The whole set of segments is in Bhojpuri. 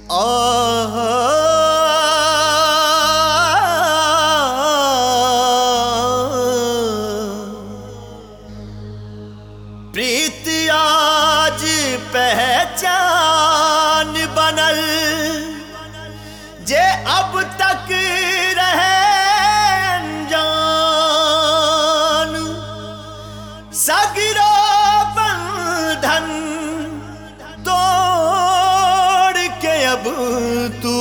प्रीत आज पहचान बनल जे अब तक रहे अनजान सगरो बंधन तोड़ के अब तू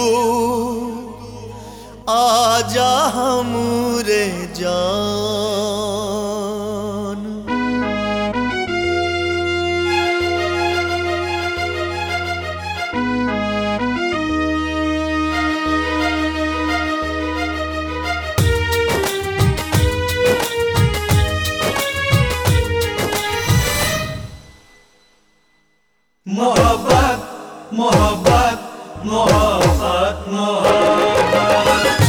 आजा हमरे जान मोहब्बत मोहब्बत मोहब्बत मोहब्बत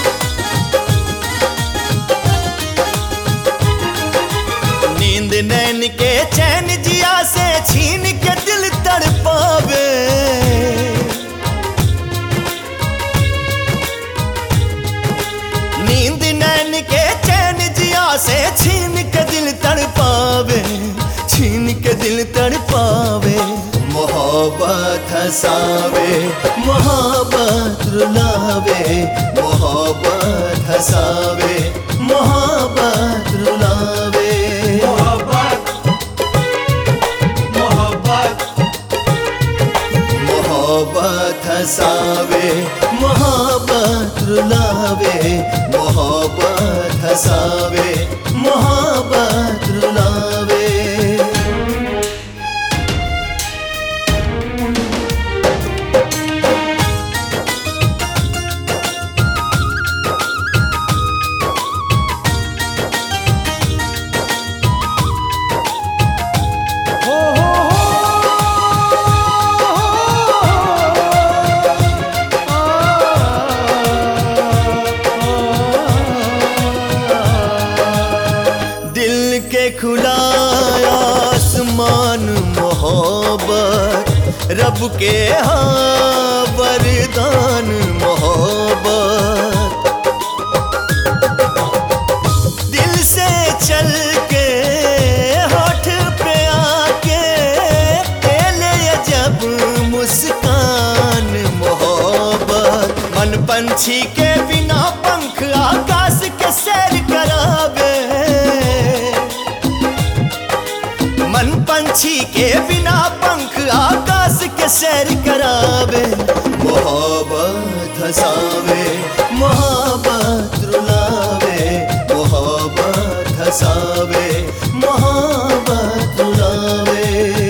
नींद नैन के चैन जिया से छीन के दिल तड़पावे नींद नैन के चैन जिया से छीन के दिल तड़पावे छीन के दिल तड़पावे मोहब्बत हसावे मोहब्बत रुलावे मोहब्बत हसावे मोहब्बत रुलावे मोहब्बत मोहब्बत मोहब्बत हसावे मोहब्बत रुलावे मोहब्बत हसावे मोहब्बत रुलावे दिल के खुला आसमान मोहब्बत रब के हाँ वरदान मोहब्बत दिल से चल के होठ पे आके ले जब मुस्कान मोहब्बत मन पंछी के बिना पंख आकाश के सैर करावे मन पंछी के बिना पंख आकाश के सैर करावे मोहब्बत हसावे मोहब्बत रुलावे मोहब्बत हसावे मोहब्बत रुलावे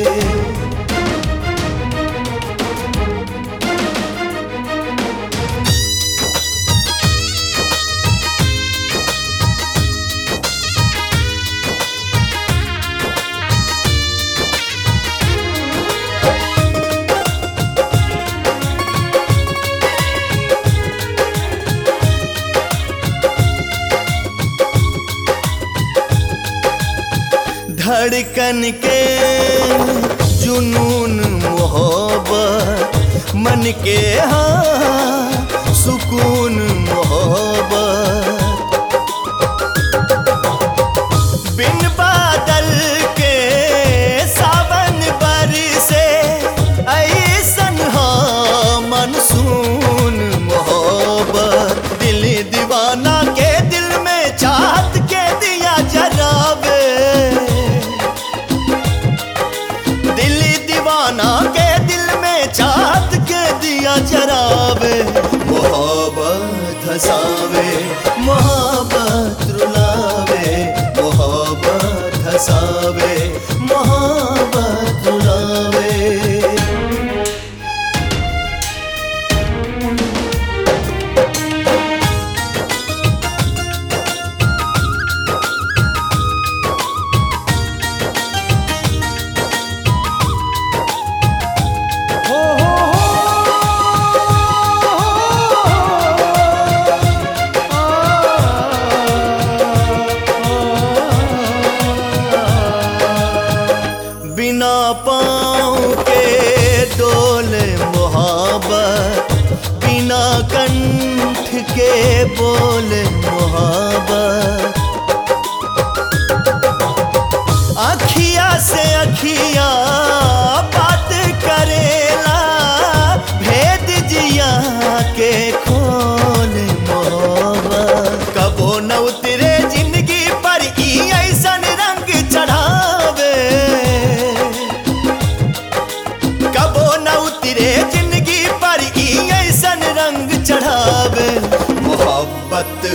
धड़कन के जुनून मोहब्बत मन के हाँ सुकून मोहब्बत बिन बादल के सावन बरसे ऐसन हाँ मनसून मोहब्बत दिल दीवाना के दिल में चाहत के दिया जरावे दिल दीवाना के दिल में चाहत के दिया जरावे मोहब्बत हसावे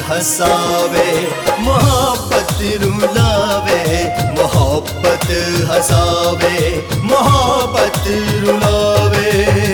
हसावे मोहब्बत रुलावे मोहब्बत हसावे मोहब्बत रुलावे